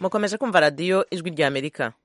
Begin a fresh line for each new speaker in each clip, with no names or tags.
mukomeje kumva radiyo ijwi rya amerika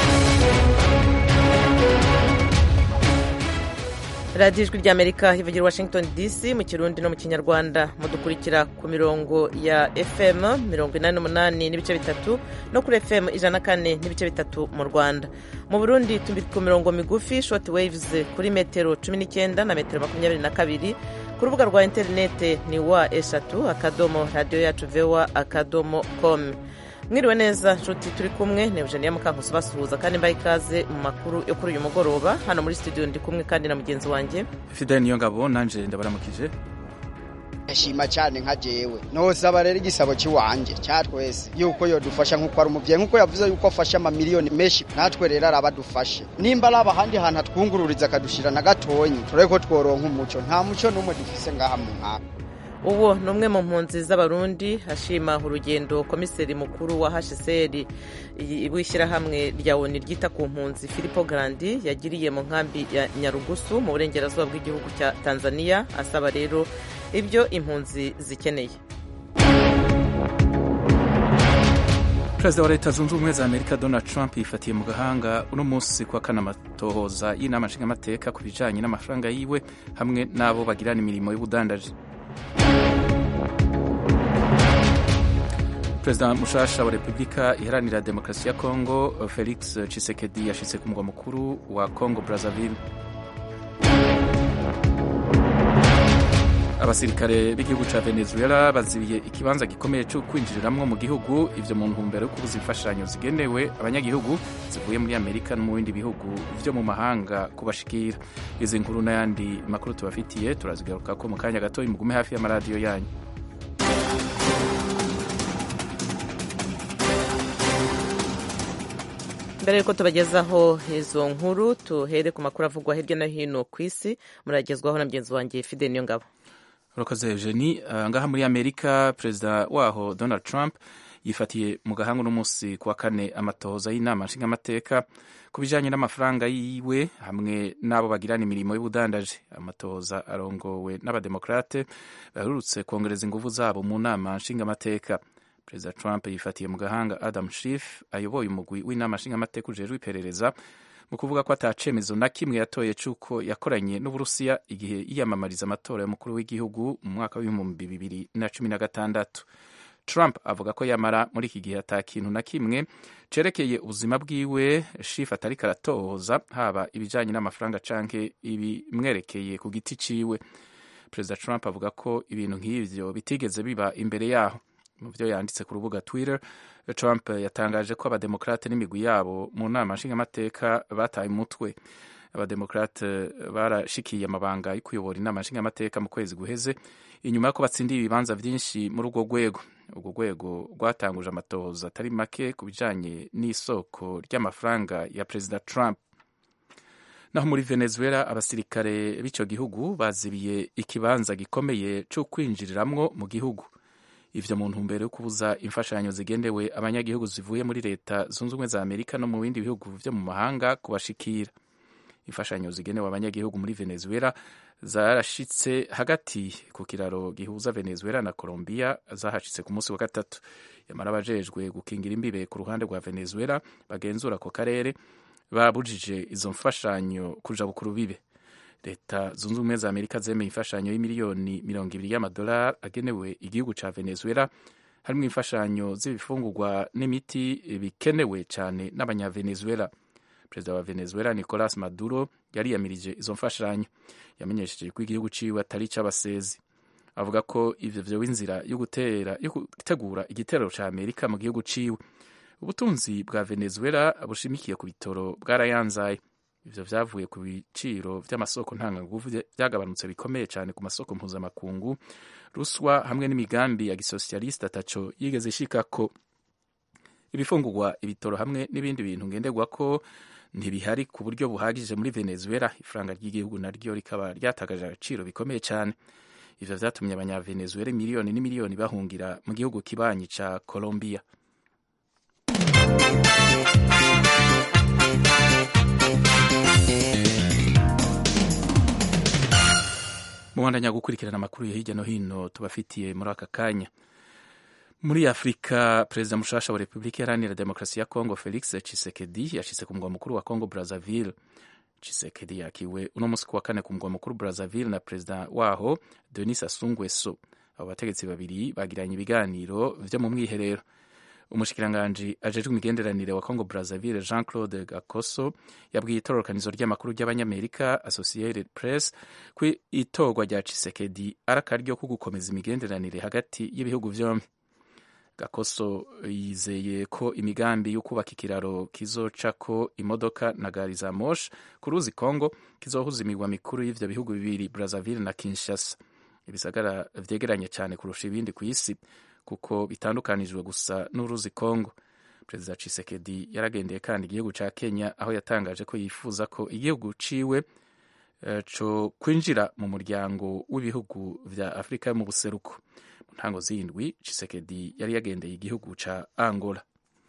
radiyo ijwi rya amerika ivugira washington dc mu kirundi no mu kinyarwanda mudukurikira ku mirongo ya fm mirongo inani n'umunani n'ibice bitatu no kuri fm ijana na kane n'ibice bitatu mu rwanda mu burundi turi ku mirongo migufi short waves kuri metero cumi n'icyenda na metero makumyabiri na kabiri ku rubuga rwa interinete ni wa eshatu akadomo radiyo yacu vewa akadomo komu mwiriwe neza nshuti turi kumwe ni eugenia mukankusi basuhuza kandi mbaye ikaze mu makuru yo kuri uyu mugoroba hano muri studio ndi kumwe kandi na mugenzi wanjye
fidel niyo ngabo nanje ndabaramukije
ndashima cyane nka jewe nosaba rero igisabo cy'iwanje cya twese yuko yodufasha nk'uko ari umubyeyi nk'uko yavuze yuko afashe amamiliyoni menshi natwe rero araba adufashe nimba ari ahandi hantu atwungururiza akadushira na gatonyi turebe ko tworonka umuco nta muco n'umwe dufise ngaha mu nkaka
uwo ni umwe mu mpunzi z'abarundi ashima urugendo komiseri mukuru wa hcr w'ishyirahamwe rya oni ryita ku mpunzi filipo garandi yagiriye mu nkambi ya nyarugusu mu burengerazuba bw'igihugu cya tanzania asaba rero ibyo impunzi zikeneye
perezida wa leta zunze ubumwe za amerika donald trump yifatiye mu gahanga uno munsi kwa kane amatohoza y'inama nshingamateka ku bijanye n'amafaranga yiwe hamwe n'abo bagirana imirimo y'ubudandaji perezida mushasha wa repubulika iharanira demokarasi ya kongo felix chisekedi yashitse ku mugwa mukuru wa congo brazzaville abasirikare b'igihugu ca venezuela bazibiye ikibanza gikomeye cyo kwinjiriramwo mu gihugu ivyo mu ntumbero yo kubuza imfashanyo zigenewe abanyagihugu zivuye muri amerika no mu bindi bihugu vyo mu mahanga kubashikira izi nkuru n'ayandi makuru tubafitiye turazigarukako mu kanya gato mugume hafi y'amaradiyo yanyu
mbere yuko tubagezaho izo nkuru tuhere ku makuru avugwa hirya no hino ku isi muragezwaho na mugenzi wanjye fide niyo ngabo
urakoze eugenie uh, ngaha muri amerika perezida waho donald trump yifatiye mu gahanga uno munsi kuwa kane amatohoza y'inama nshingamateka ku bijanye n'amafaranga yiwe hamwe n'abo bagirana imirimo y'ubudandaji amatohoza arongowe n'abademokrate baherutse kongereza inguvu zabo mu nama nshingamateka perezida trump yifatiye mu gahanga adam Schiff ayoboye umugwi w'inama nshingamateka ujejwe iperereza mu kuvuga ko atacemezo na kimwe yatoye c'uko yakoranye n'uburusiya igihe yiyamamariza amatora y'umukuru w'igihugu mu mwaka w'ibihumbi bibiri na cumi na gatandatu trump avuga ko yamara muri iki gihe ata kintu na kimwe cerekeye ubuzima bwiwe Schiff atariko aratohoza haba ibijanye n'amafaranga canke ibimwerekeye ku giti ciwe perezida trump avuga ko ibintu nk'ivyo bitigeze biba imbere yaho mu byo yanditse ku rubuga twitter trump yatangaje ko abademokrate n'imigwi yabo mu nama nshingamateka bataye umutwe abademokrate barashikiye amabanga yo kuyobora inama nshingamateka mu kwezi guheze inyuma y'uko batsindiye ibibanza byinshi muri urwo rwego urwo rwego rwatanguje amatohoza atari make ku bijanye n'isoko ry'amafaranga ya perezida trump naho muri venezuela abasirikare b'ico gihugu bazibiye ikibanza gikomeye co kwinjiriramwo mu gihugu ivyo mu ntumbero yo kubuza imfashanyo zigendewe abanyagihugu zivuye muri leta zunze ubumwe za amerika no mu bindi bihugu vyo mu mahanga kubashikira imfashanyo zigenewe abanyagihugu muri venezuela zarashitse hagati ku kiraro gihuza venezuela na colombia zahashitse ku munsi wa gatatu yamara abajejwe gukingira imbibe ku ruhande rwa venezuela bagenzura ako karere babujije izo mfashanyo kuja bukuru bibe leta zunze ubumwe za amerika zemeye imfashanyo y'imiliyoni mirongo ibiri y'amadolari agenewe igihugu ca venezuela harimo imfashanyo z'ibifungurwa n'imiti bikenewe cyane n'abanyavenezuela perezida wa venezuela nicolas maduro yariyamirije izo mfashanyo yamenyesheje ko igihugu ciwe atari ic'abasezi avuga ko ivyo vyoba inzira yo gutera yo gutegura igitero ca amerika mu gihugu ciwe ubutunzi bwa venezuela bushimikiye ku bitoro bwarayanzaye ivyo vyavuye ku biciro vy'amasoko ntanganguvu vyagabanutse bikomeye cyane ku masoko mpuzamakungu ruswa hamwe n'imigambi ya gisosialiste ataco yigeze ishikako ibifungurwa ibitoro hamwe n'ibindi bintu ngenderwako ntibihari ku buryo buhagije muri venezuela ifaranga ry'igihugu naryo rikaba ryatagaje agaciro bikomeye cyane ivyo vyatumye abanyavenezuela miliyoni n'imiliyoni bahungira mu gihugu kibanyi ca colombia mubandanya gukurikirana amakuru ya hirya no hino tubafitiye muri aka kanya muri afurika perezida mushasha wa repubulika iharanira demokarasi ya kongo felix chisekedi yashyize ku mugwa mukuru wa kongo brazzaville chisekedi yakiwe uno munsi ku wa kane ku mugwa mukuru brazzaville na perezida waho denis asungweso abo bategetsi babiri bagiranye ibiganiro vyo mu mwiherero umushikiranganji ajejwe imigenderanire wa congo brazzaville jean claude gakoso yabwiye itororokanizo ry'amakuru ry'abanyamerika associated press ko itorwa rya chisekedi ari akaryo ko gukomeza imigenderanire hagati y'ibihugu vyombi gakoso yizeye ko imigambi yo kubaka ikiraro kizocako imodoka na gari za moshi ku ruzi congo kizohuza imigwa mikuru y'ivyo bihugu bibiri brazzaville na kinshasa ibisagara vyegeranye cyane kurusha ibindi ku isi kuko bitandukanijwe gusa n'uruzi congo perezida chisekedi yaragendeye kandi igihugu ca kenya aho yatangaje ko yifuza ko igihugu ciwe uh, co kwinjira mu muryango w'ibihugu vya afurika yo mu buseruko mu ntango z'indwi chisekedi yari yagendeye igihugu ca angola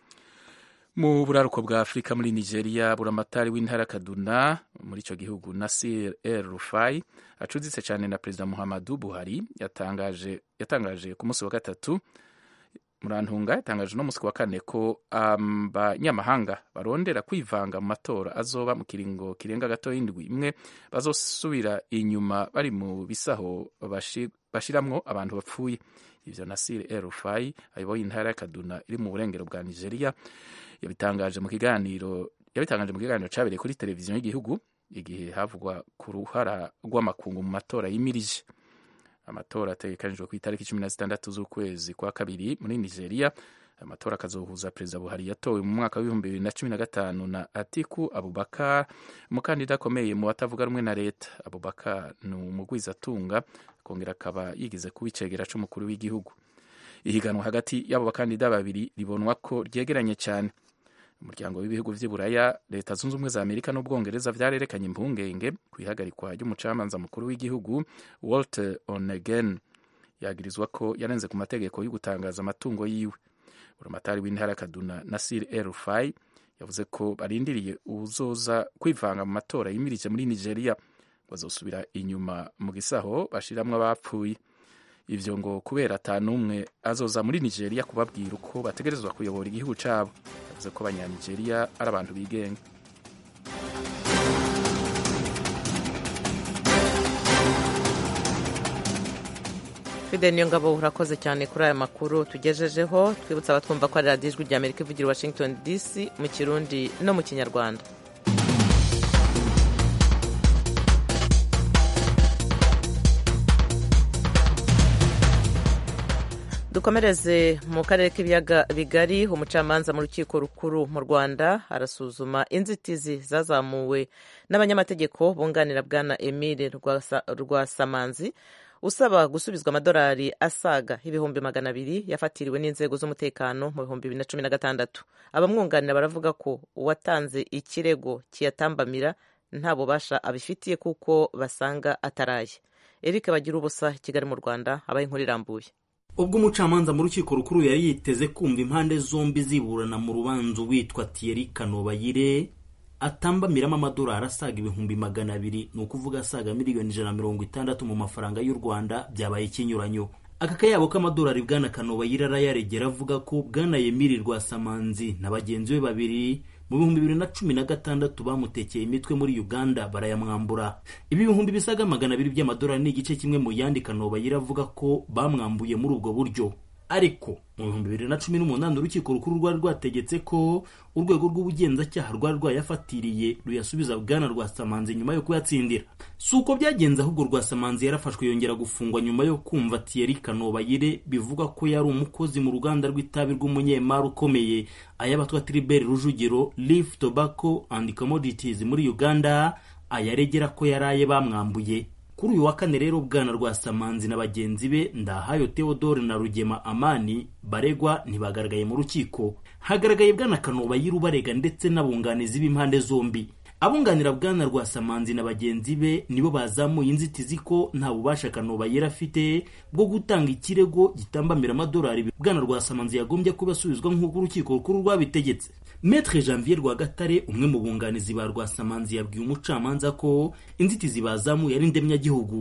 mu buraruko bwa afurika muri nigeria buramatari w'intara kaduna muri icyo gihugu nasir el rufai acuditse cyane na perezida muhammadu buhari yatangaje yatangaje ku munsi wa gatatu murantunga yatangaje no munsi wa kane ko abanyamahanga um, barondera kwivanga mu matora azoba mu kiringo kirenga gato y'indwi imwe bazosubira inyuma bari mu bisaho bashiramwo abantu bapfuye ivyo nasir el rufai ayoboye intara ya kaduna iri mu burengero bwa nigeria yabitangaje mu kiganiro yabitangaje mu kiganiro cyabereye kuri televiziyo y'igihugu igihe havugwa ku ruhara rw'amakungu mu matora yimirije amatora ategekanijwe ku itariki cumi na zitandatu z'ukwezi kwa kabiri muri nigeria amatora akazohuza perezida buhari yatowe mu mwaka w'ibihumbi bibiri na cumi na gatanu na atiku abubakar umukandida akomeye mu batavuga rumwe na leta abubakar ni umugwizatunga akongera akaba yigize kuba icegera c'umukuru w'igihugu ihiganwa hagati y'abo bakandida babiri ribonwa ko ryegeranye cyane umuryango w'ibihugu vy'iburaya leta zunze ubumwe za amerika n'ubwongereza vyarerekanye impungenge ku ihagarikwa ry'umucamanza mukuru w'igihugu walter onegen yagirizwa ko yarenze ku mategeko yo gutangaza amatungo yiwe buramatari w'intara kaduna nasir el rufai yavuze ko barindiriye uwuzoza kwivanga mu matora yimirije muri nigeria bazosubira inyuma mu gisaho bashiramwo abapfuye ivyo ngo kubera ata n'umwe azoza muri nigeria kubabwira uko bategerezwa kuyobora igihugu cabo yavuze ko abanyanigeria ari abantu bigenga
fide niyo ngabo urakoze cyane kuri aya makuru tugejejeho twibutsa abatwumva ko ari radiyo ijwi rya amerika ivugira washington dc mu kirundi no mu kinyarwanda dukomereze mu karere k'ibiyaga bigari umucamanza mu rukiko rukuru mu rwanda arasuzuma inzitizi zazamuwe n'abanyamategeko bunganira bwana emile rwasamanzi usaba gusubizwa amadolari asaga ibihumbi magana abiri yafatiriwe n'inzego z'umutekano mu bihumbi bibiri na cumi na gatandatu abamwunganira baravuga ko uwatanze ikirego kiyatambamira nta bubasha abifitiye kuko basanga ataraye eric bagira ubusa kigali mu rwanda abaye inkuru irambuye
ubwo umucamanza mu rukiko rukuru yari yiteze kumva impande zombi ziburana mu rubanza witwa Thierry Kanobayire atambamiramo amadolari asaga ibihumbi magana abiri ni ukuvuga asaga miliyoni ijana na mirongo itandatu mu mafaranga y'u Rwanda byabaye ikinyuranyo aka kayabo k'amadolari bwana Kanobayire arayaregera avuga ko bwana Emile Rwasamanzi na bagenzi be babiri mu bihumbi bibiri na cumi na gatandatu bamutekeye imitwe muri uganda barayamwambura ibi bihumbi bisaga magana abiri by'amadolari ni igice kimwe mu yandi kanobayire avuga ko bamwambuye muri ubwo buryo ariko mu bihumbi bibiri na cumi n'umunani urukiko rukuru rwari rwategetse ko urwego rw'ubugenzacyaha rwari rwayafatiriye ruyasubiza bwana rwasamanzi nyuma yo kuyatsindira si uko byagenze ahubwo rwasamanzi yarafashwe yongera gufungwa nyuma yo kumva Thierry Kanobayire bivuga ko yari umukozi mu ruganda rw'itabi rw'umunyemari ukomeye ayabatwa Tribert Rujugiro Leaf Tobacco and Commodities muri Uganda ayaregera ko yaraye bamwambuye kuri uyu wa kane rero bwana rwasamanzi na bagenzi be ndahayo theodore na rugema amani baregwa ntibagaragaye mu rukiko hagaragaye bwana kanobayire ubarega ndetse n'abunganizi b'impande zombi abunganira bwana rwasamanzi na bagenzi be nibo bazamuye inzitizi ko nta bubasha kanobayire afite bwo gutanga ikirego gitambamira amadolari bwana rwasamanzi yagombye kuba asubizwa nk'uko urukiko rukuru rwabitegetse Maître Janvier Rwagatare umwe mu bunganizi ba Rwasamanzi yabwiye umucamanza ko inzitizi bazamuye ari ndemyagihugu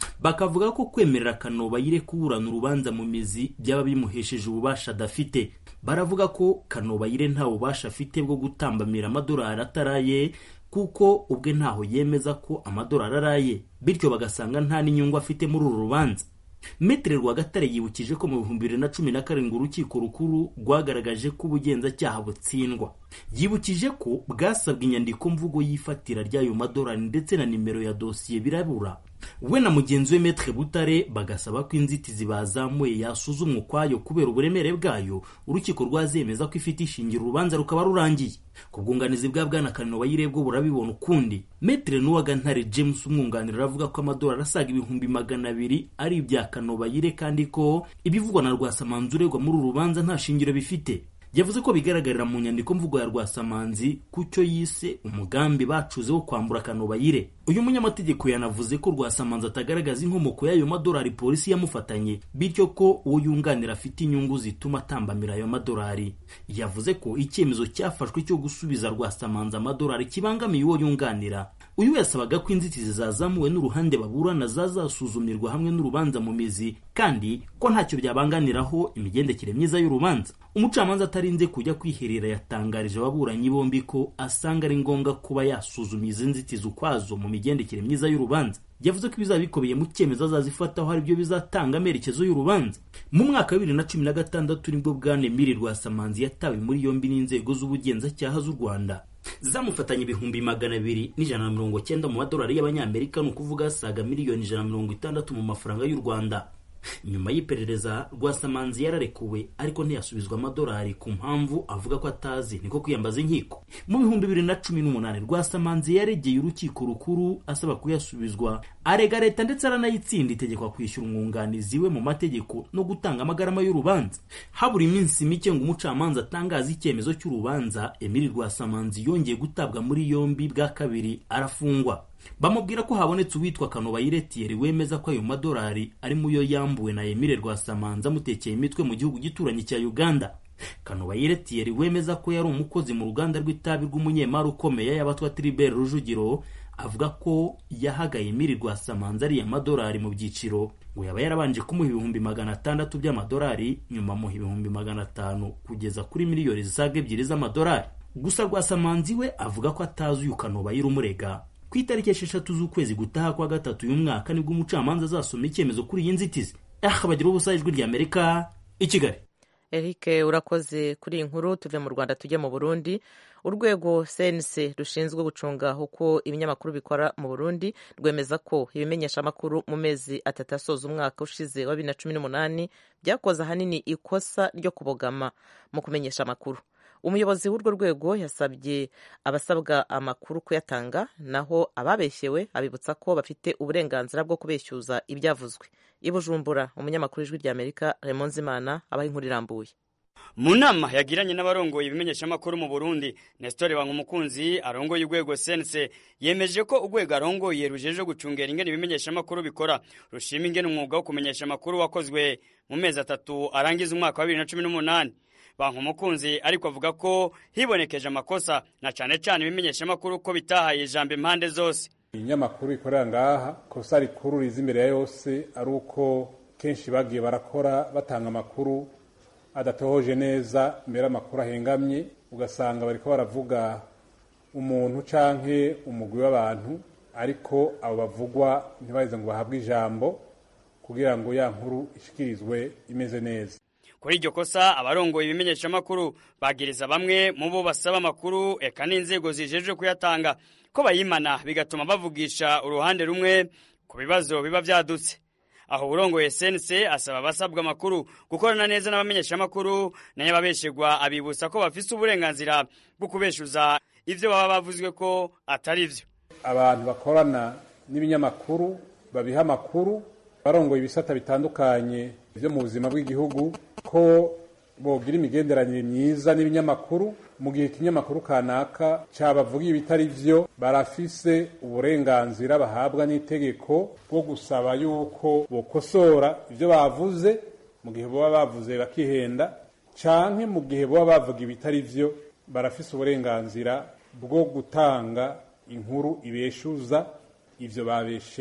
bakavuga ko kwemerera kanobayire kuburana urubanza mu mizi byaba bimuhesheje ububasha adafite baravuga ko kanobayire nta bubasha afite bwo gutambamira amadolari ataraye kuko ubwe ntaho yemeza ko amadolari araye bityo bagasanga nta n'inyungu afite muri uru rubanza Metere Rwagatare yibukije ko mu bihumbi bibiri na cumi na karindwi urukiko rukuru rwagaragaje ko ubugenzacyaha butsindwa yibukije ko bwasabwe inyandiko mvugo y'ifatira ry'ayo madolari ndetse na nimero ya dosiye birabura we na mugenzi we Metre Butare bagasaba ko inzitizi bazamuye yasuzumwa ukwayo kubera uburemere bwayo urukiko rwazemeza ko ifite ishingiro urubanza rukaba rurangiye ku bwunganizi bwa bwana Kanino Bayirebwo burabibona ukundi Metre Nuwagantare James umwunganira aravuga ko amadolari asaga ibihumbi magana abiri ari ibya Kanobayire kandi ko ibivugwa na Rwasamanzi uregwa muri uru rubanza nta shingiro bifite yavuze ko bigaragarira mu nyandiko mvugo ya Rwasamanzi ku cyo yise umugambi bacuze wo kwambura Kanobayire uyu munyamategeko yanavuze ko Rwasamanzi atagaragaza inkomoko y'ayo madolari polisi yamufatanye bityo ko uwo yunganira afite inyungu zituma atambamira ayo madolari yavuze ko icyemezo cyafashwe cyo gusubiza Rwasamanzi amadolari kibangamiye uwo yunganira uyu yasabaga ko inzitizi zazamuwe n'uruhande baburana zazasuzumirwa hamwe n'urubanza mu mizi kandi ko ntacyo byabanganiraho imigendekere myiza y'urubanza umucamanza atarinze kujya kwiherera yatangarije ababuranyi bombi ko asanga ari ngombwa kuba yasuzuma izi nzitizi ukwazo mu migendekere myiza y'urubanza yavuze ko ibizaba bikubiyeye mu cyemezo azazifataho ari byo bizatanga amerekezo y'urubanza mu mwaka wa bibiri na cumi na gatandatu nibwo bwana Emile Rwasamanzi yatawe muri yombi n'inzego z'ubugenzacyaha z'u Rwanda zamufatanya ibihumbi magana abiri n'ijana na mirongo cyenda mu madolari y'abanyamerika ni ukuvuga asaga miliyoni ijana na mirongo itandatu mu mafaranga y'u Rwanda nyuma y'iperereza rwasamanzi yararekuwe ariko ntiyasubizwa amadolari ku mpamvu avuga ko atazi niko kwiyambaza inkiko mu bihumbi bibiri na cumi n'umunani rwasamanzi yaregeye urukiko rukuru asaba kuyasubizwa arega leta ndetse aranayitsinda itegekwa kwishyura umwunganizi we mu mategeko no gutanga amagarama y'urubanza habura iminsi mike ngo umucamanza atangaze icyemezo cy'urubanza emili rwasamanzi yongeye gutabwa muri yombi bwa kabiri arafungwa bamubwira ko habonetse uwitwa Kanobayire Thierry wemeza ko ayo madolari ari muyo yambuwe na Emile Rwasamanza amutekeye imitwe mu gihugu gituranye cya Uganda Kanobayire Thierry wemeza ko yari umukozi mu ruganda rw'itabi rw'umunyemari ukomeye y'abatwa Tribert Rujugiro avuga ko yahagaye Emile Rwasamanza ariya madolari mu byiciro ngo yaba yarabanje kumuha ibihumbi magana atandatu by'amadolari nyuma amuha ibihumbi magana atanu kugeza kuri miliyoni zisaga ebyiri z'amadolari gusa Rwasamanzi we avuga ko atazi uyu Kanobayire umurega ku itariki esheshatu z'ukwezi gutaha kwa gatatu uyu mwaka nibwo umucamanza azasoma icyemezo kuri iyi nzitizi aha bagira ubusa ijwi rya amerika i kigali
eric urakoze kuri iyi nkuru tuve mu rwanda tujye mu burundi urwego cnc rushinzwe gucunga uko ibinyamakuru bikora mu burundi rwemeza ko ibimenyeshamakuru mu mezi atatu asoza umwaka ushize wa bibiri na cumi n'umunani byakoze ahanini ikosa ryo kubogama mu kumenyesha amakuru umuyobozi w'urwo rwego yasabye abasabwa amakuru kuyatanga naho ababeshyewe abibutsa ko bafite uburenganzira bwo kubeshyuza ibyavuzwe i bujumbura umunyamakuru w'ijwi rya amerika Raymond Zimana abaha inkuru irambuye
mu nama yagiranye n'abarongoye ibimenyeshamakuru mu burundi nesitore umukunzi arongoye urwego sense yemeje ko urwego arongoye rujeje gucungera ingene ibimenyeshamakuru bikora rushima ingene umwuga wo kumenyesha amakuru wakozwe mu mezi atatu arangiza umwaka wa bibiri na cumi n'umunani banki umukunzi ariko avuga ko hibonekeje amakosa na cyane cyane ibimenyeshamakuru ko bitahaye ijambo impande zose
ibinyamakuru bikorera ngaha kosa rikuru riza imbere ya yose ari uko kenshi bagiye barakora batanga amakuru adatohoje neza mbere amakuru ahengamye ugasanga bariko baravuga umuntu canke umugwi w'abantu ariko abo bavugwa ntibaheze ngo bahabwe ijambo kugira ngo ya nkuru ishikirizwe imeze neza
kuri iryo kosa abarongoye ibimenyeshamakuru bagiriza bamwe mu bo basaba amakuru eka n'inzego zijejwe kuyatanga ko bayimana bigatuma bavugisha uruhande rumwe ku bibazo biba byadutse aho urongoye sense asaba abasabwa amakuru gukorana neza n'abamenyeshamakuru nayo ababeshegwa abibutsa ko bafise uburenganzira bwo kubeshuza ivyo baba bavuzwe ko atari vyo
abantu bakorana n'ibinyamakuru babiha amakuru barongoye ibisata bitandukanye byo mu buzima bw'igihugu ko bogira imigenderanire myiza n'ibinyamakuru mu gihe ikinyamakuru kanaka cyabavuga ibitari byo barafise uburenganzira bahabwa n'itegeko bwo gusaba yuko bokosora ibyo bavuze mu gihe baba bavuze bakihenda canke mu gihe baba bavuga ibitari byo barafise uburenganzira bwo gutanga inkuru ibeshuza ivyo babeshewe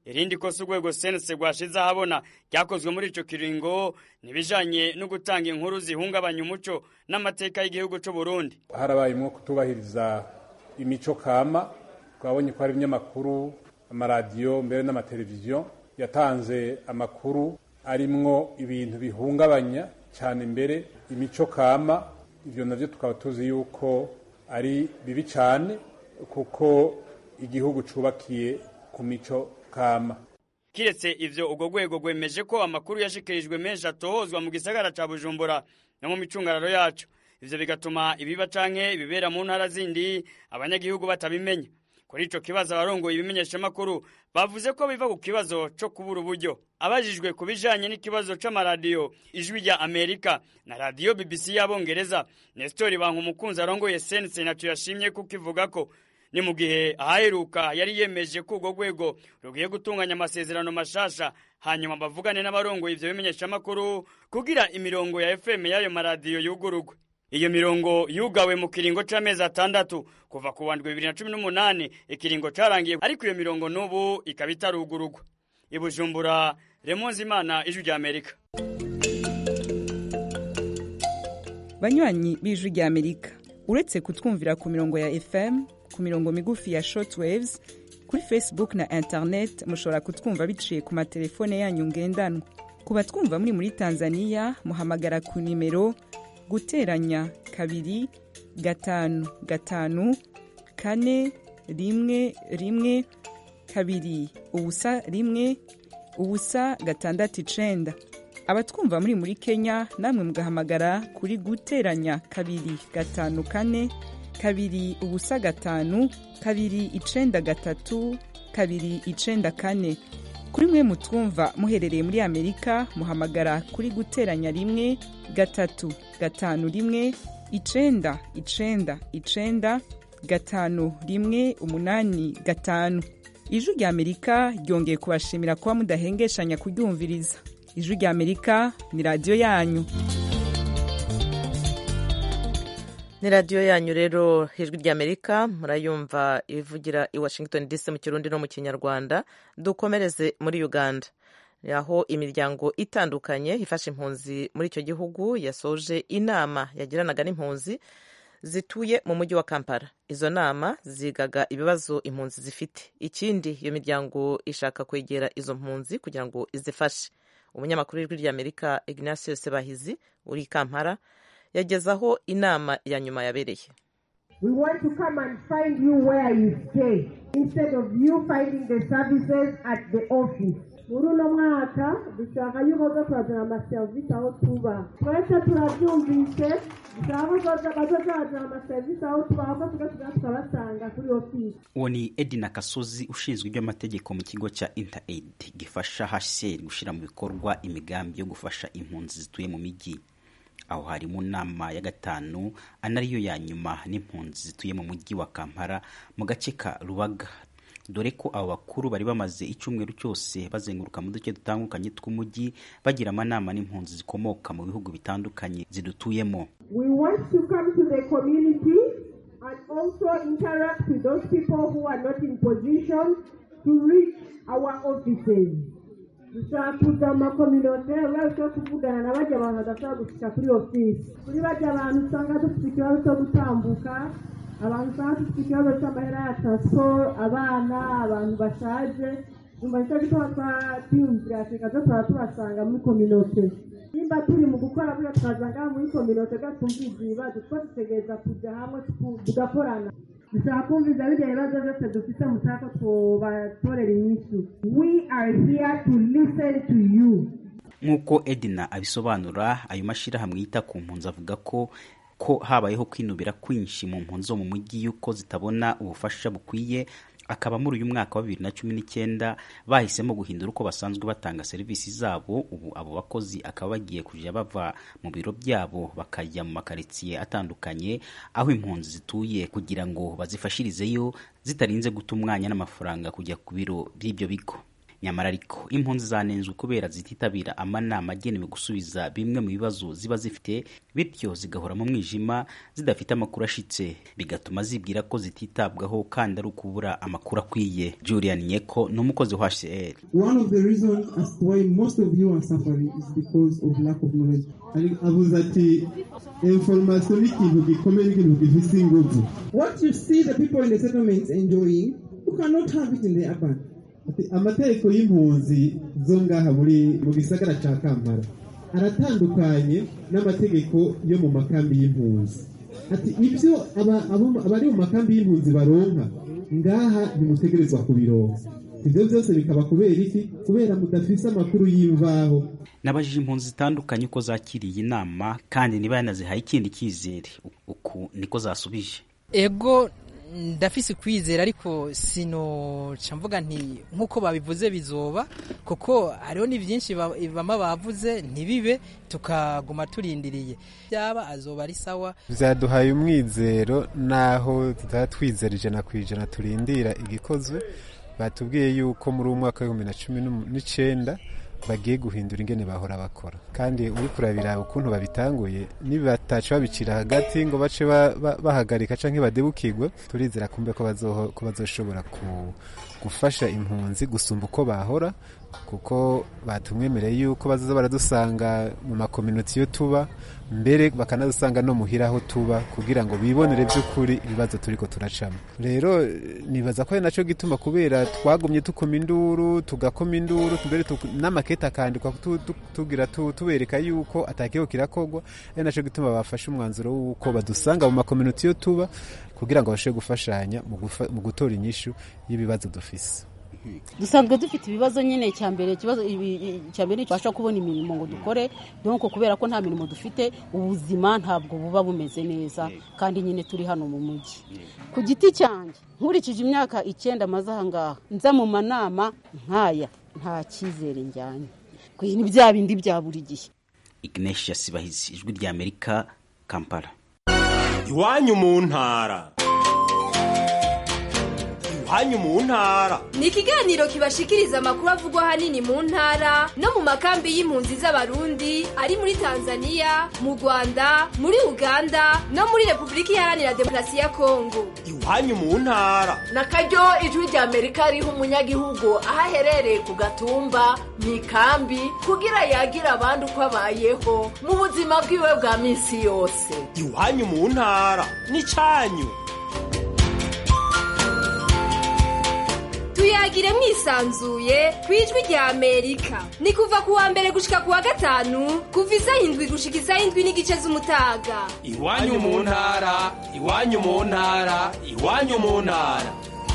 irindi kosa urwego sense rwashize ahabona ryakozwe muri ico kiringo nibijanye no gutanga inkuru zihungabanya umuco n'amateka y'igihugu c'u Burundi
harabayemwo kutubahiriza imico kama twabonye ko hari ibinyamakuru amaradiyo mbere n'amateleviziyo yatanze amakuru arimwo ibintu bihungabanya cyane mbere imico kama ivyo navyo tukaba tuzi yuko ari bibi cyane kuko igihugu cubakiye ku mico kama
kiretse ivyo urwo rwego rwemeje ko amakuru yashikirijwe menshi atohozwa mu gisagara ca bujumbura no mu micungararo yacu ivyo bigatuma ibiba canke ibibera mu ntara zindi abanyagihugu batabimenya kuri ico kibazo abarongoye ibimenyeshamakuru bavuze ko biva ku kibazo co kubura uburyo abajijwe ku bijanye n'ikibazo c'amaradiyo ijwi rya amerika na radiyo bbc y'abongereza nestori banka umukunzi arongoye sense naco yashimye kuko ivuga ko ni mu gihe ahaheruka yari yemeje ko urwo rwego rugiye gutunganya amasezerano mashasha hanyuma bavugane n'abarongoye ivyo bimenyeshamakuru kugira imirongo ya fm y'ayo maradiyo yugurugwe iyo mirongo yugawe mu kiringo c'amezi atandatu kuva ku wandwi bibiri na cumi n'umunani ikiringo carangiye ariko iyo mirongo n'ubu ikaba itarugurugwa i bujumbura remonzi imana ijwi rya amerika
banywanyi b'ijwi rya amerika uretse kutwumvira ku mirongo ya fm ku mirongo migufi ya shortwaves kuri facebook na internet mushobora kutwumva biciye ku matelefone yanyu ngendanwa ku batwumva muri muri tanzania muhamagara ku nimero guteranya kabiri gatanu gatanu kane rimwe rimwe kabiri ubusa rimwe ubusa gatandatu icenda abatwumva muri muri kenya namwe mugahamagara kuri guteranya kabiri gatanu kane kabiri ubusa gatanu kabiri icenda gatatu kabiri icenda kane kuri mwe mutwumva muherereye muri amerika muhamagara kuri guteranya rimwe gatatu gatanu rimwe icenda icenda icenda gatanu rimwe umunani gatanu ijwi rya amerika ryongeye kubashimira kuba mudahengeshanya kuryumviriza ijwi rya amerika ni radiyo yanyu
ni radiyo yanyu rero ijwi rya amerika murayumva ivugira i washington dc mu kirundi no mu kinyarwanda dukomereze muri uganda aho imiryango itandukanye ifasha impunzi muri icyo gihugu yasoje inama yagiranaga n'impunzi zituye mu mujyi wa kampala izo nama zigaga ibibazo impunzi zifite ikindi iyo miryango ishaka kwegera izo mpunzi kugira ngo izifashe umunyamakuru w'ijwi ry'amerika ignacio sebahizi uri i kampala yagezaho inama ya nyuma yabereye
We want to come and find you where you stay instead of you finding the services at the office. muri uno mwaka dushaka yuko zo turazana amaserivisi aho tuba twese turabyumvise dushaka ko bazoza bazana amaserivisi aho tuba ahubwo tugatugenda tukabasanga kuri ofisi
uwo ni edina kasozi ushinzwe iby'amategeko mu kigo cya interaid gifasha hcr gushyira mu bikorwa imigambi yo gufasha impunzi zituye mu mijyi aho hari mu nama ya gatanu anariyo ya nyuma n'impunzi zituye mu mujyi wa kampala mu gace ka rubaga dore ko abo bakuru bari bamaze icyumweru cyose bazenguruka mu duce dutandukanye tw'umujyi bagira amanama n'impunzi zikomoka mu bihugu bitandukanye zidutuyemo
we want to come to the community and also interact with those people who are not in position to reach our offices dushaka kuza mu makominote urabona kuvugana na bajya abantu badashobora gushyika kuri ofisi kuri bajya abantu usanga dufite ikibazo cyo gutambuka abantu usanga dufite ikibazo cy'amahera ya taransiporo abana abantu bashaje nyuma nicyo gituma twiyumvira afurika zo tuba tubasanga muri kominote nimba turi mu gukora buriya twazanga muri kominote gatumvise ibibazo two dutegereza kujya hamwe tugakorana dushaka kumviza bijya ibibazo byose dufite mushaka tubatorera inyishu we are here to listen to you
nk'uko edina abisobanura ayo mashyirahamwe yita ku mpunzi avuga ko ko habayeho kwinubira kwinshi mu mpunzi zo mu mujyi y'uko zitabona ubufasha bukwiye akaba muri uyu mwaka wa bibiri na cumi n'icyenda bahisemo guhindura uko basanzwe batanga serivisi zabo ubu abo bakozi akaba bagiye kujya bava mu biro byabo bakajya mu makaritsiye atandukanye aho impunzi zituye kugira ngo bazifashirizeyo zitarinze guta umwanya n'amafaranga kujya ku biro by'ibyo bigo nyamara ariko impunzi zanenzwe kubera zititabira amanama agenewe gusubiza bimwe mu bibazo ziba zifite bityo zigahora mu mwijima zidafite amakuru ashitse bigatuma zibwira ko zititabwaho kandi ari ukubura amakuru akwiye julian nyeko ni umukozi wa hcr
One of the reasons as to why most of you are suffering is because of lack of knowledge. Ari- avuze ati information ni ikintu gikomeye n'ikintu gifise inguvu what you see the people in the settlements enjoying you cannot have it in the urban Ati, amategeko y'impunzi zo ngaha muri mu gisagara ca kampala aratandukanye n'amategeko yo mu makambi y'impunzi ati ibyo aba- abo- abari mu makambi y'impunzi baronka ngaha ntimutegerezwa kubironka ibyo byose bikaba kubera iki kubera mudafise amakuru y'imvaho
nabajije impunzi zitandukanye uko zakiriye inama kandi niba yanazihaye ikindi cyizere uku niko zasubije
ego ndafise ukwizera ariko sinoca mvuga nti nk'uko babivuze bizoba kuko hariho ni byinshi ba- bama bavuze ntibibe tukaguma turindiriye byaba azoba ari sawa
byaduhaye umwizero naho tutaba twizera ijana ku ijana turindira igikozwe batubwiye yuko muri uwo mwaka w'ibihumbi na cumi n'umu- n'icenda bagiye guhindura ingene bahora bakora kandi uri kurabira ukuntu babitanguye nibataca babicira hagati ngo bace ba- ba- bahagarika canke badebukirwe turizera kumbe ko bazoho- ko bazoshobora ku- gufasha impunzi gusumba uko bahora kuko batumwemereye yuko bazoza baradusanga mu makominoti yo tuba mbere bakanadusanga no muhira aho tuba kugira ngo bibonere by'ukuri ibibazo turiko turacamo rero eh, nibaza ko ari naco gituma kubera twagumye tukoma induru tugakoma induru mbere tuku- n'amakete akandikwa tu- tu- tugira tu- tubereka yuko atakiho kirakorwa ari naco gituma bafashe umwanzuro w'uko badusanga mu makominoti yo tuba kugira ngo babashe gufashanya mu gufa- mu gutora inyishu y'ibibazo dufise
dusanzwe dufite ibibazo nyine icya mbere ikibazo ibi- icya mbere tubasha kubona imirimo ngo dukore donc kubera ko nta mirimo dufite ubuzima ntabwo buba bumeze neza kandi nyine turi hano mu mujyi ku giti cyanjye nkurikije imyaka icyenda maze aha ngaha nza mu manama nk'aya nta cyizere njyanye ku ni bya bindi bya buri gihe
ignatius bahizi ijwi ry'amerika kampala
iwanyu mu ntara iwanyu mu ntara
ni ikiganiro kibashikiriza amakuru avugwa ahanini mu ntara no mu makambi y'impunzi z'abarundi ari muri tanzania mu rwanda muri uganda no muri repubulika iharanira demokarasi ya kongo
iwanyu mu ntara
na karyo ijwi rya amerika riha umunyagihugu aho aherereye ku gatumba mu ikambi kugira yagira abandi uko abayeho mu buzima bwiwe bwa minsi yose
iwanyu mu ntara n'icyanyu
tuyagire mwisanzuye ku ijwi rya amerika ni kuva ku wa mbere gushika ku wa gatanu kuva isaha indwi gushika isaha indwi n'igice z'umutaga
iwanyu mu ntara iwanyu mu ntara iwanyu mu ntara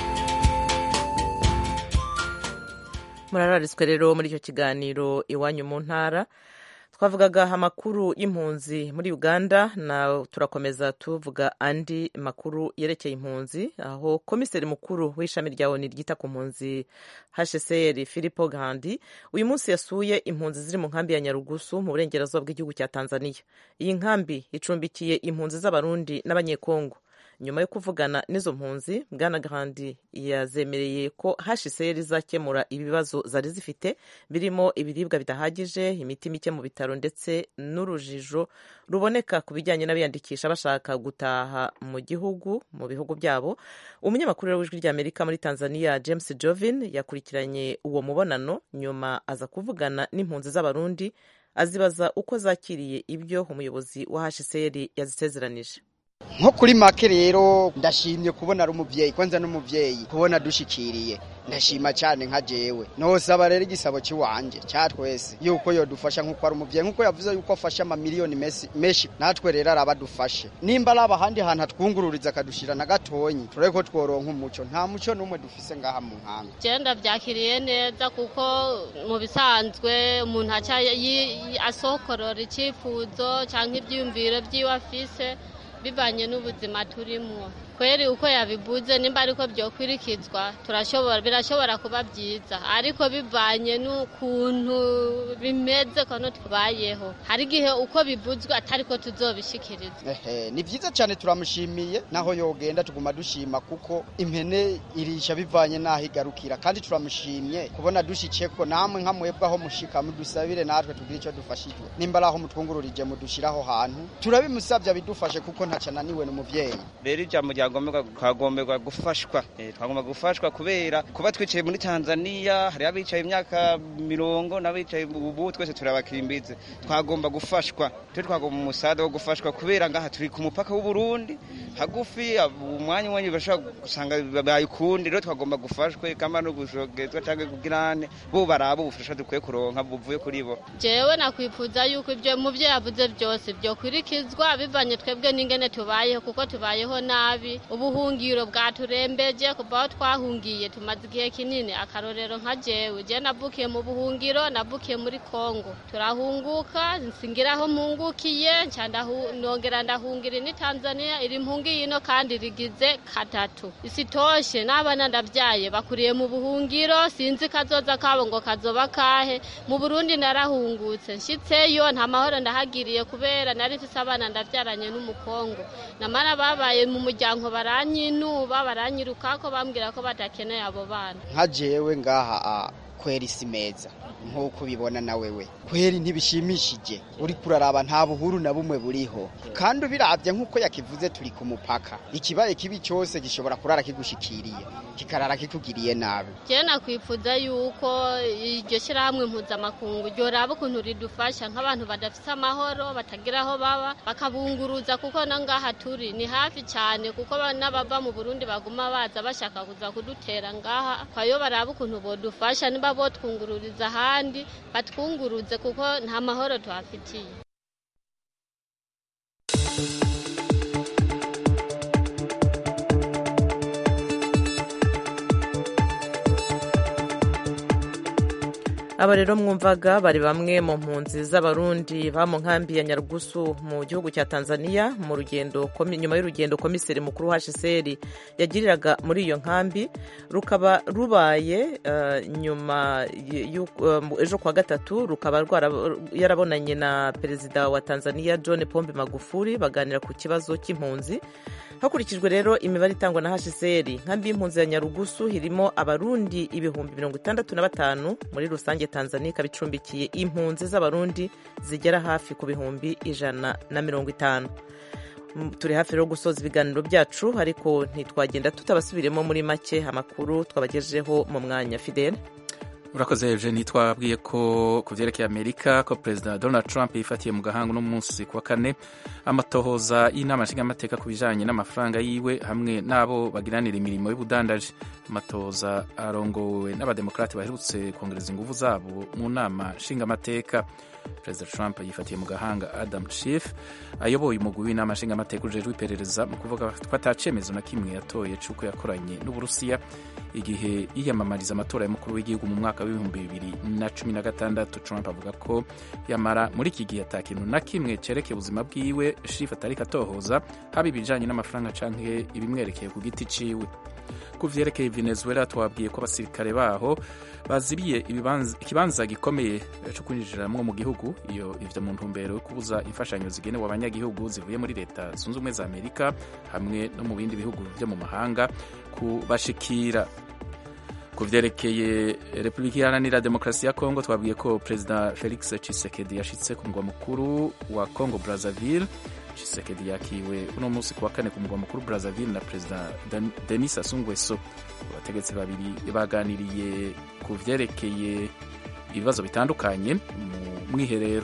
murarariswe rero muri icyo kiganiro iwanyu mu ntara twavugaga amakuru y'impunzi muri uganda na turakomeza tuvuga andi makuru yerekeye impunzi aho komiseri mukuru w'ishami rya oni ryita ku mpunzi hcr filipo gandi uyu munsi yasuye impunzi ziri mu nkambi ya nyarugusu mu burengerazuba bw'igihugu cya tanzania iyi nkambi icumbikiye impunzi z'abarundi n'abanyekongo nyuma yo kuvugana n'izo mpunzi bwana gahandi yazemereye ko hcr izakemura ibibazo zari zifite birimo ibiribwa bidahagije imiti mike mu bitaro ndetse n'urujijo ruboneka ku bijyanye n'abiyandikisha bashaka gutaha mu gihugu mu bihugu byabo umunyamakuru w'ijwi ry'amerika muri tanzania james jovin yakurikiranye uwo mubonano nyuma aza kuvugana n'impunzi z'abarundi azibaza uko zakiriye ibyo umuyobozi wa hcr yazisezeranije
nko kuri make rero ndashimye kubona ari umubyeyi kwanza n'umubyeyi kubona dushikiriye ndashima cyane nka jewe nosaba rero igisabo cy'iwanje cya twese yuko yodufasha nk'uko ari umubyeyi nk'uko yavuze yuko afashe amamiliyoni menshi natwe rero araba adufashe nimba ari ahandi hantu atwungururiza akadushira na gatonyi turebe ko tworonka umuco nta muco n'umwe dufise ngaha mu nkanga
genda byakiriye neza kuko mu bisanzwe umuntu aca asokorora icyifuzo cyangwa ibyiyumviro by'iwe afise bivanye n'ubuzima turimo kweri uko yabivuze nimba ariko byokwirikizwa turashobora birashobora kuba byiza ariko bivanye n'ukuntu bimeze kono tubayeho hari igihe uko bivuzwe atari ko tuzobishikiriza
ehe ni vyiza cyane turamushimiye naho yogenda tuguma dushima kuko impene irisha bivanye naho igarukira kandi turamushimye kubona dushikeko namwe nka mwebwe aho mushika mudusabire natwe tugire icyo dufashijwe nimba ari aho mutwungururije mudushiraho hantu turabimusabye abidufashe kuko ntaca ananiwe n'umuvyeyi
rero ijambo ryagomberwa twagomberwa gufashwa Eh, twagomba gufashwa kubera kuba twicaye muri tanzania hari abicaye imyaka mirongo n'abicaye ubu twese turabakimbize twagomba gufashwa twe twagomba umusada wo gufashwa kubera ngaha turi ku mupaka w'uburundi hagufi ab- umwanya umwanya bashobora gusanga babaye ukundi rero twagomba gufashwe kama no gushogezwa cyangwa kugirane bo baraba ubufasha dukwiye kuronka buvuye kuri bo
jewe nakwifuza yuko ibyo mu byo yavuze byose byokwirikizwa bivanye twebwe n'ingene tubayeho kuko tubayeho nabi ubuhungiro bwaturembeje kuva aho twahungiye tumaze igihe kinini akarorero nka jewe je navukiye mu buhungiro navukiye muri kongo turahunguka nsingira aho mpungukiye nca ndahu- nongera ndahungira ni tanzania iri mpungiye ino kandi rigize katatu isitoshe n'abana ndavyaye bakuriye mu buhungiro sinzi kazoza kabo ngo kazoba kahe mu burundi narahungutse nshitseyo nta mahoro ndahagiriye kubera nari mfise abana ndavyaranye n'umukongo namara babaye mu muryango baranyinuba baranyirukako bambwira ko badakeneye abo bana
nka jewe ngaha a kweri si meza nk'uko ubibona na wewe kweri ntibishimishije uri kuraraba nta buhuru na bumwe buriho kandi ubiravye nk'uko yakivuze turi ku mupaka ikibaye kibi cyose gishobora kurara kigushikiriye kikarara kikugiriye nabi
jewe nakwifuza yuko iryo shyirahamwe mpuzamakungu ryoraba ukuntu ridufasha nk'abantu badafise amahoro batagira aho baba bakabunguruza kuko na ngaha turi ni hafi cyane kuko ba- n'abava mu burundi baguma baza bashaka kuza kudutera ngaha kwayo baraba ukuntu bodufasha niba botwungururiza ahandi batwunguruze kuko nta mahoro tuhafitiye
aba rero mwumvaga bari bamwe mu mpunzi z'abarundi ba mu nkambi ya nyarugusu mu gihugu cya tanzania mu rugendo komi- nyuma y'urugendo komiseri mukuru wa hcr yagiriraga muri iyo nkambi rukaba rubaye eh, nyuma y- y'uko- eh, ejo kuwa gatatu rukaba rwara- yarabonanye na perezida wa tanzania john pombe magufuli baganira ku kibazo cy'impunzi hakurikijwe rero imibare itangwa na hcr nkambi y'impunzi ya nyarugusu irimo abarundi ibihumbi mirongo itandatu na batanu muri rusange tanzania ikaba icumbikiye impunzi z'abarundi zigera hafi ku bihumbi ijana na mirongo itanu Mm, turi hafi rero gusoza ibiganiro byacu ariko ntitwagenda tutabasubiremo muri make amakuru twabagejeho mu mwanya fidele
urakoze eugenie twabwiye ko ku byerekeye amerika ko perezida donald trump yifatiye mu gahanga uno munsi ku wa kane amatohoza y'inama nshingamateka ku bijanye n'amafaranga yiwe hamwe n'abo bagiranira imirimo y'ubudandaji amatohoza arongowe n'abademokarati baherutse kongereza inguvu zabo mu nama nshingamateka perezida trump yifatiye mu gahanga adam schiff ayoboye umugwi w'inama nshingamateka ujejwe iperereza mu kuvuga ko atacemezo na kimwe yatoye c'uko yakoranye n'uburusiya igihe yiyamamariza amatora y'umukuru w'igihugu mu mwaka w'ibihumbi bibiri na cumi na gatandatu trump avuga ko yamara muri iki gihe ata kintu na kimwe cerekeye ubuzima bwiwe shifu atariko atohoza haba ibijanye n'amafaranga canke ibimwerekeye ku giti ciwe ku vyerekeye venezuela twabwiye ko abasirikare baho bazibiye ibibanza- ikibanza gikomeye co kwinjiramwo mu gihugu iyo ivyo mu ntumbero yo kubuza imfashanyo zigenewe abanyagihugu zivuye muri leta zunze ubumwe za amerika hamwe no mu bindi bihugu vyo mu mahanga kubashikira ku vyerekeye repubulika iharanira demokarasi ya kongo twabwiye ko perezida felix tshisekedi yashitse ku mugwa mukuru wa congo brazzaville tshisekedi yakiwe uno munsi ku wa kane ku mugwa mukuru brazzaville na perezida Dan- denis sassou nguesso abategetsi babiri baganiriye ku vyerekeye ibibazo bitandukanye mu mwiherero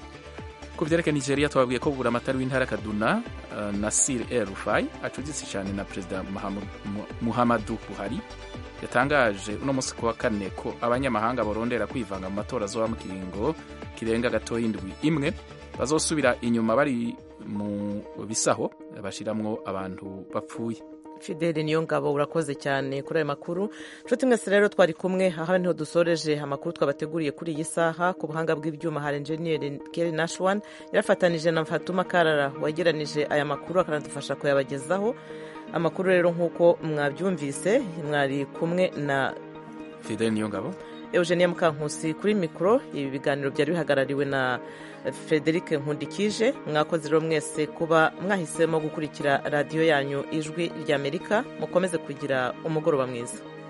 ku vyerekeye nigeria twabwiye ko buramatari w'intara kaduna uh, nasir el rufai acuditse cyane na perezida Muhammad- Mu- muhammadu buhari yatangaje uno munsi ku wa kane ko abanyamahanga barondera kwivanga mu matora azoba mu kiringo kirenga gatoya indwi imwe bazosubira inyuma bari mu bisaho bashiramwo abantu bapfuye
fideli niyo ngabo urakoze cyane kuri ayo makuru nshuti mwese rero twari kumwe aha niho dusoreje amakuru twabateguriye kuri iyi saha ku buhanga bw'ibyuma hari enjeniyeri keri nashwan yarafatanije na fatuma karara wegeranije aya makuru akanadufasha kuyabagezaho amakuru rero nk'uko mwabyumvise mwari kumwe na
fideli niyo ngabo
eugenia mukankusi kuri mikoro ibi biganiro byari bihagarariwe na frederic nkundikije mwakoze rero mwese kuba mwahisemo gukurikira radiyo yanyu ijwi ry'amerika mukomeze kugira umugoroba mwiza